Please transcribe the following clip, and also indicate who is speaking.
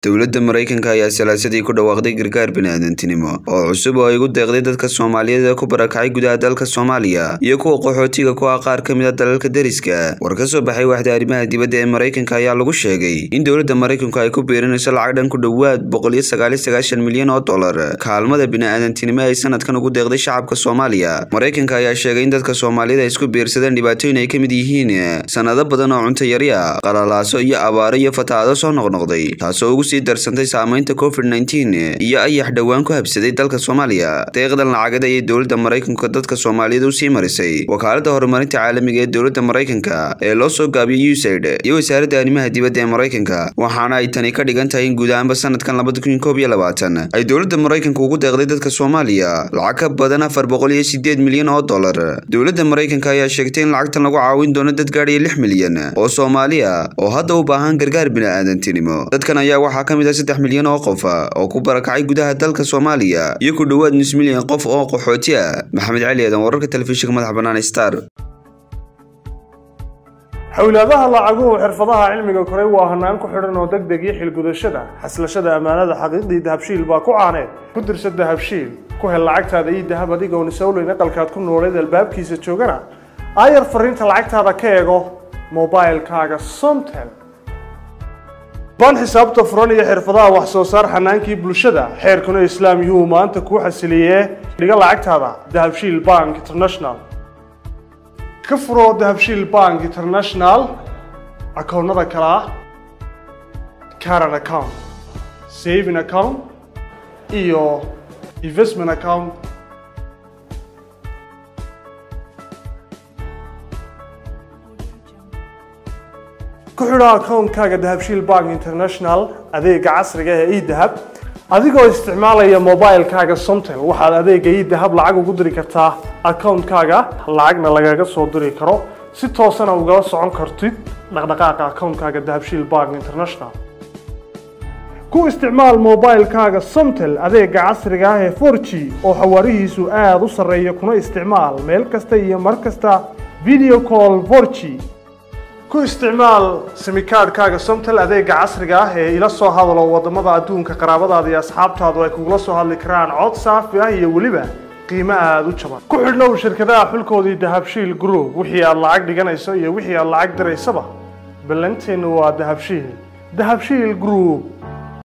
Speaker 1: dowladda maraykanka ayaa salaasadii ku dhawaaqday gargaar bini'aadantinimo oo cusub oo ay ugu deeqday dadka soomaaliyeed ee ku barakacay gudaha dalka soomaaliya iyo kuwa qaxootiga ku ah qaar ka mid a dalalka deriska war ka soo baxay waxda arrimaha dibadda ee maraykanka ayaa lagu sheegay in dowladda maraykanku ay ku biirinayso lacag dhan ku dhowaad boqoliyo sagaaliyo sagaashan milyan oo dollar kaalmada bini'aadantinimo ay sanadkan ugu deeqday shacabka soomaaliya maraykanka ayaa sheegay in dadka soomaaliyed ay isku biirsadeen dhibaatooyin ay ka mid yihiin sanado badan oo cunto yari ah qalalaaso iyo abaaro iyo fatahaado soo noqnoqday taasoo ugu sii darsantay saamaynta covid nneteen iyo ayax dhowaan ku habsaday dalka soomaaliya deeqdan lacagada ayay dowladda maraykanka dadka soomaaliyeed u sii marisay wakaaladda horumarinta caalamiga ee dowladda maraykanka ee loo soo gaabiyey usaid iyo wasaaradda arrimaha dibadda ee maraykanka waxaana ay tani ka dhigan tahay in guud ahaanba sanadkan labada kun koob iyo labaatan ay dowladda maraykanka ugu deeqday dadka soomaaliya lacag ka badan afar boqol iyo sideed milyan oo dollar dowladda maraykanka ayaa sheegtay in lacagtan lagu caawin doono dad gaadhaya lix milyan oo soomaaliya oo hadda u baahan gargaar bini'aadantinimo dadkan ayaa waxaa ka mid ah saddex milyan oo qof oo ku barakacay gudaha dalka soomaaliya iyo ku dhowaad nus milyan qof oo qaxooti ah maxamed cali aadan wararka telefishinka madaxa bannaan star
Speaker 2: xowlaadaha lacaguhu xirfadaha cilmiga koray waa hanaan ku xidhan oo deg deg iyo xilgudashada xaslashada ammaanada xaqiiqdii dahabshiil baa ku caaneed ku dirsa dahabshiil ku hel lacagtaada iyo dahab adigoon isowleyn aqalkaad ku nooleed albaabkiisa joogana aayar fariinta lacagtaada ka eego mobilkaaga somtel baan xisaabta furan iyo xirfadaha wax soo saar xanaankii bulshada xeerkuna islaam yuhuu maanta kuu xasiliyee dhiga lacagtaada dahabshiil bank international ka furo dahabshiil bank international akoonnada kale ah caran account saving account iyo investment account ku xidho akoonkaaga dahabshiil bank international adeega casriga ee edahab adigoo isticmaalaya mobilkaaga somtel waxaad adeega edahab lacag ugu diri kartaa akoonkaaga lacagna lagaga soo diri karo si toosana ugala socon kartid dhaqdhaqaaqa akoonkaaga dahabshiil bank international ku isticmaal mobilkaaga somtel adeega casriga ah ee for g oo xawaarihiisu aada u sarreeya kuna isticmaal meel kasta iyo mar kasta video call for g ku isticmaal simikaadhkaaga somtel adeega casriga ah ee ila soo hadalo wadamada adduunka qaraabadaada iyo asxaabtaadu ay kugula soo hadli karaan cod saafi ah iyo weliba qiimo aada u jaban ku xidhnow shirkadaha xulkoodii dahabshiil group wixii aad lacag dhiganayso iyo wixii aad lacag diraysaba ballanteennu waa dahabshiil dahabshiil group